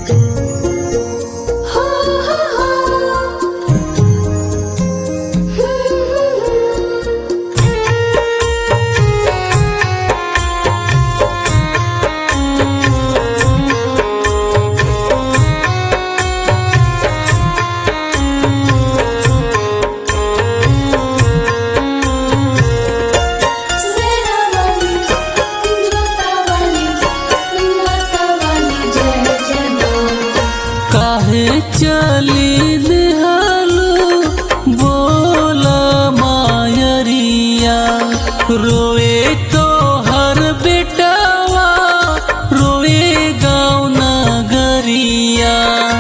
सेनावाली जोतावाली मातावाली जय जय मां काहे चली निहालू बोल मायरिया रोए तो हर बेटावा रोए गाँव नगरिया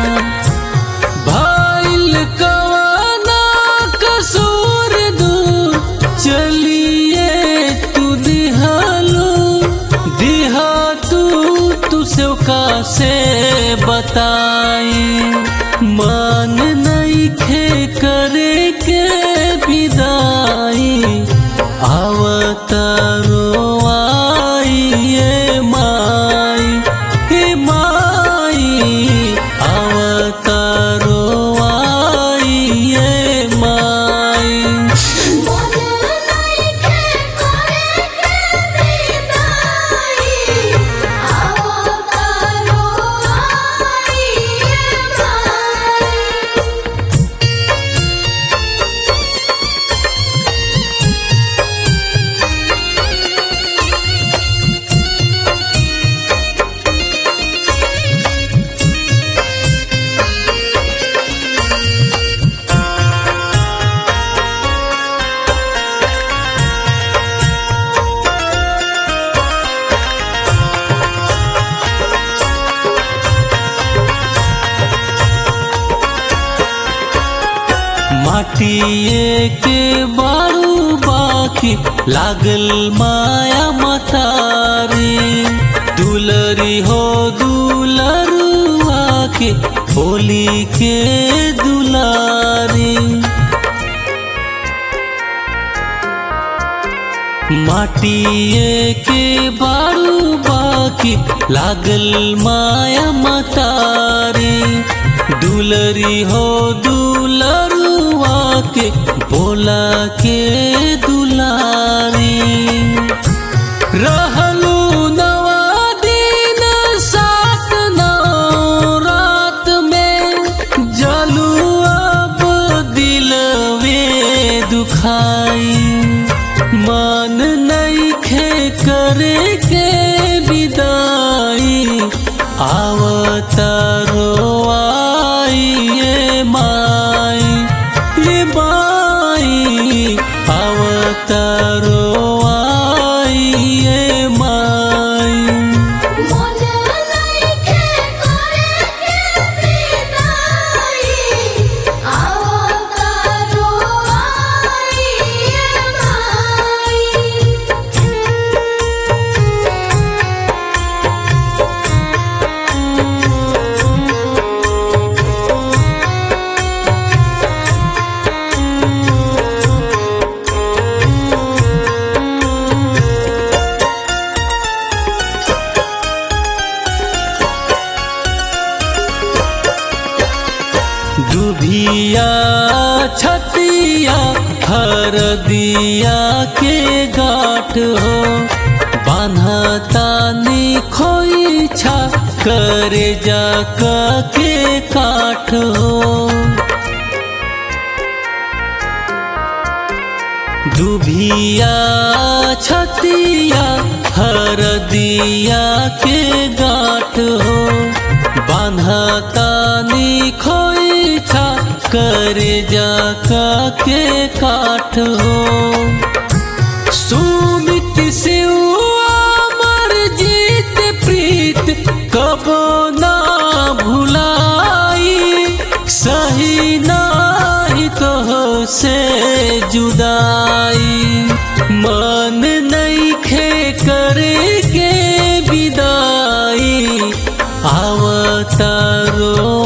भाइल कवाना कसूर दू चलिए तू दिहालू दिहा तू तू सेवका से बताई मान नहीं खे करे के विदाई आवतारो आई ये माई हे माई आवतारो आई ये माई मोना नहीं के करे के विदाई आओ तारो आई ये माई माटिए के बारू बाकी लागल माया मतारी दुलरी हो दुलरुआ के होली के दुलारी माटिए के बारू बाकी लागल माया मतारी दुलरी हो दुलरुआ के बोला के दुलारी रहलू नवा दिन सात नौ रात में जलू अब दिलवे दुखाई मन नहीं खे करे के विदाई आवतारो आई ये माई ये माई आवतारो आई ये माई मोना नहीं के करे के विदाई आओ तारो आई ये माई दुभिया छतिया हर दिया के गाठ हो बान्हता खोई छा करे जा के काठ हो दुभिया छतिया हर दिया के गाठ हो बान्हता खोई छा करे जा के काठ हो सुमित से अमर जीत प्रीत कबो ना भुलाई सही नाही तो से जुदाई मन नहीं खे करे के विदाई आवतारो